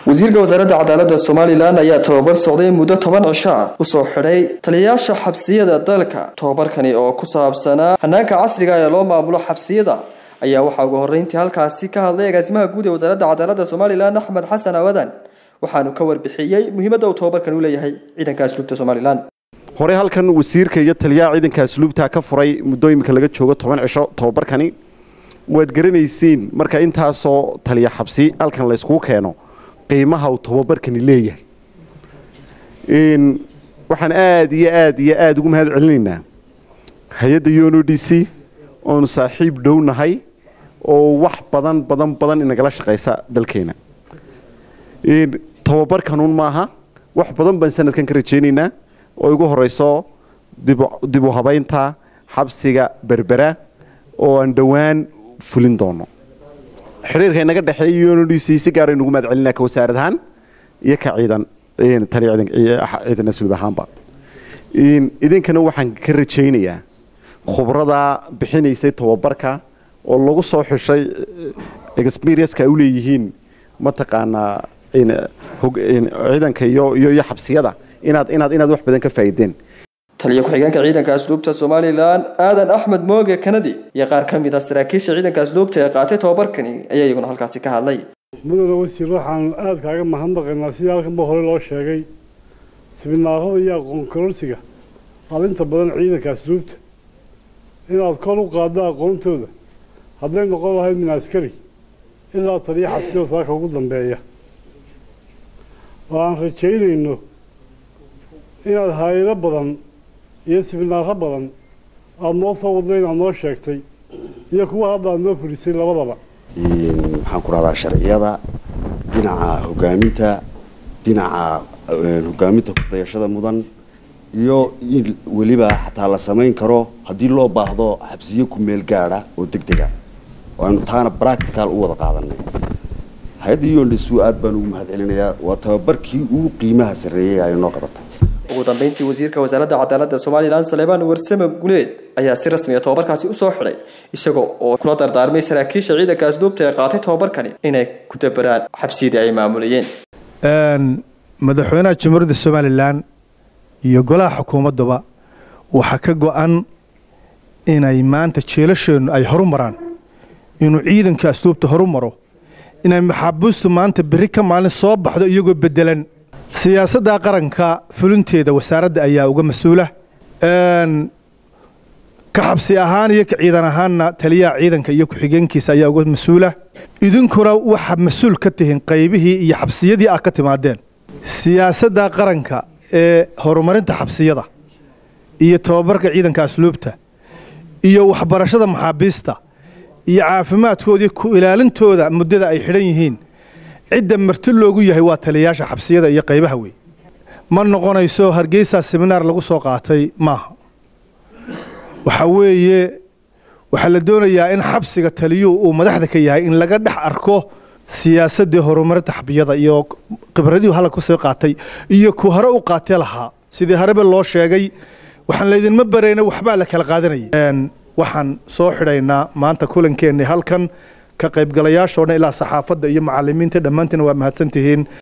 wasiirka wasaaradda cadaaladda somalilan ayaa tababar socday muddo toban cisho ah usoo xidhay taliyayaasha xabsiyada dalka tobabarkani oo ku saabsanaa hanaanka casriga ee loo maamulo xabsiyada ayaa waxaa ugu horreyntii halkaasi ka hadlay agaasimaha guud ee wasaaradda cadaaladda somalilan axmed xasan awadan waxaanu ka warbixiyey muhiimadda uu tobabarkan u leeyahay ciidanka asluubta somalilan hore halkan wasiirka iyo taliyaha ciidanka asluubta ka furay muddo imika laga joogo toban cisho tobabarkani waad garanaysiin marka intaasoo taliya xabsi halkan layskugu keeno qiimaha uu tobabarkani leeyahay waxaan aada iyo aada iyo aada ugu mahad celinaynaa hay-adda uno d c oonu saaxiib dhow nahay oo wax badan badan badan inagala shaqaysa dalkeena tobabarkanuun maaha wax badan baan sanadkan ka rajaynaynaa oo igu horeyso dib u habaynta xabsiga berbera oo aan dhowaan fulin doono xidhiirka inaga dhexeeya uno d c si gaara inugu mahad celinaa ka wasaarad ahaan iyo ka ciidan taliya ciidan asluub ahaanba idinkana waxaan ka rajaynayaa khubrada bixinaysay tobabarka oo lagu soo xushay experienceka ay u leeyihiin mataqaanaa ciidanka iyo iyo xabsiyada inaad inaad inaad wax badan ka faa'iideen taliya ku-xigeenka ciidanka asluubta somalilan aadan axmed mooge kanadi iyo qaar ka mid a saraakiisha ciidanka asluubta ee qaatay tobabarkani ayaa iyaguna halkaasi ka hadlay mudane wasiir waxaanu aada kaaga mahadnaqaynaa sidii halkanba hore loo sheegay siminaarada iyo aqoon kororsiga aada inta badan ciidanka asluubta inaad kor u qaaddo aqoontooda hadday noqon lahayd min askari ilaa taliya xabsiyo saaka ugu dambeeya oo aan rajaynayno inaad hay-ado badan iyo siminaaro badan aada noo soo waddo inaad noo sheegtay iyo kuwa hadda aad noo furisay labadaba maxaan ku dhahdaa sharciyada dhinaca hogaaminta dhinaca hogaaminta kudayashada mudan iyo in weliba xataa la samayn karo haddii loo baahdo xabsiyo ku meel gaadha oo deg dega waanu taana practical u wada qaadanay hay-adda yondhisu aad baan ugu mahad celinayaa waa tababarkii ugu qiimaha sarreeyay ay noo qabatay ugu dambeyntii wasiirka wasaaradda cadaaladda somalilan saleebaan warsame guleed ayaa si rasmiya tobabarkaasi usoo xidhay isaga oo kula dardaarmay saraakiisha ciidanka asluubta ee qaatay tobabarkani inay ku dabaraan xabsiyadii ay maamulayeen madaxweynaha jamhuuriyadda somalilan iyo golaha xukuumadduba waxaa ka go-an inay maanta jeelasheennu ay horu maraan inuu ciidanka asluubta horu maro inay maxaabiistu maanta berri ka maalin soo baxdo iyagoo bedelan siyaasadda qaranka fulinteeda wasaaradda ayaa uga mas-uula ka xabsi ahaan iyo ka ciidan ahaanna taliyaha ciidanka iyo ku-xigeenkiisa ayaa uga mas-uula idinkuna waxaa mas-uul ka tihiin qaybihii iyo xabsiyadii ah ka timaadeen siyaasadda qaranka ee horumarinta xabsiyada iyo tababarka ciidanka asluubta iyo waxbarashada maxaabiista iyo caafimaadkoodii ku ilaalintooda muddada ay xidhan yihiin cidda marti loogu yahay waa taliyayaasha xabsiyada iyo qaybaha wey ma noqonayso hargeysa seminaar lagu soo qaatay maaha waxa weeye waxaa la doonayaa in xabsiga taliyuhu uu madaxda ka yahay in laga dhex arko siyaasadii horumarinta xabiyada iyo khibradii hala kusoo qaatay iyo ku hore u qaatee lahaa sidii harebe loo sheegay waxaan laydinma barayna waxbaa la kala qaadanayay waxaan soo xidhaynaa maanta kulankeenni halkan ka qaybgalayaashoo dhan ilaa saxaafadda iyo macalimiinta dhammaantiin waa mahadsantihiin